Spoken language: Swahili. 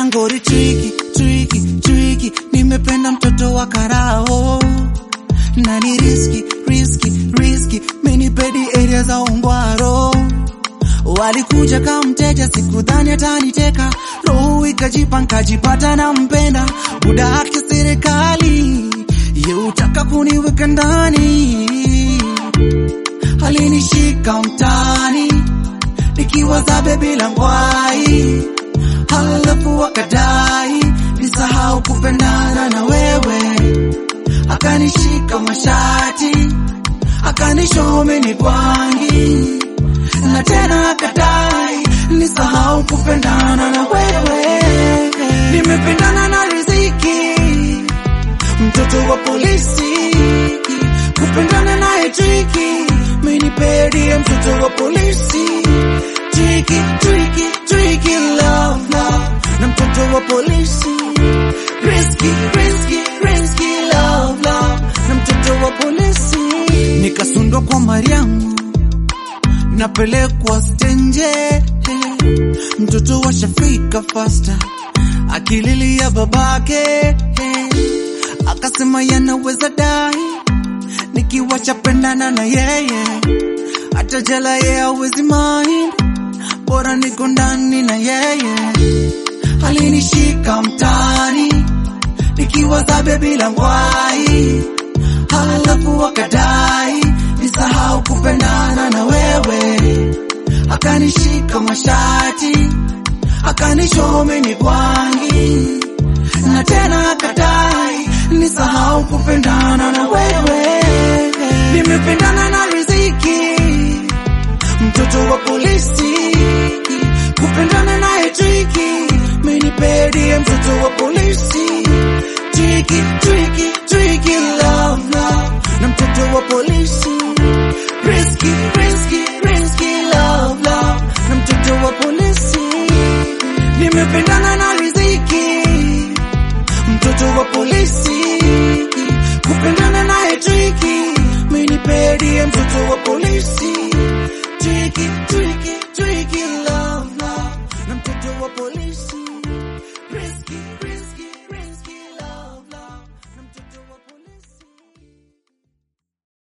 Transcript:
ngori triki triki triki, nimependa mtoto wa karao na ni riski riski riski, menipedi area za Ongwaro. Walikuja kama mteja, sikudhani ataniteka, roho ikajipa, nkajipata na mpenda buda haki serikali ye utaka kuniweka ndani, alinishika mtaani nikiwa zabe bila ngwai, halafu wakadai nisahau kupendana na wewe, akanishika mashati akanishome ni kwangi na tena akadai nisahau kupendana na wewe. Nimependana na riziki, mtoto wa polisi, kupendana naye triki, menipedie mtoto wa polisi, triki triki triki, love love, na mtoto wa polisi, risky risky risky, love love, na mtoto wa polisi, nikasundwa kwa Mariamu napelekwa stenje, mtoto wa Shafika fasta akililia babake, akasema yanaweza dai nikiwa chapendana na yeye, hata jela yeye hawezi mind, bora niko ndani na yeye. Alinishika mtaani nikiwa zabe bila ngwai, halafu akadai nisahau kupendana na wewe, akanishika mashati akanishome ni kwangi, na tena akadai nisahau kupendana na wewe. Nimependana na riziki, mtoto wa polisi, kupendana naye triki, menipedie mtoto wa polisi, triki triki triki, love love, na mtoto wa polisi risky, risky, risky, love, love, na mtoto wa polisi. Nimependana na riziki, mtoto wa polisi, kupendana naye triki, menipedie mtoto wa polisi, triki, triki.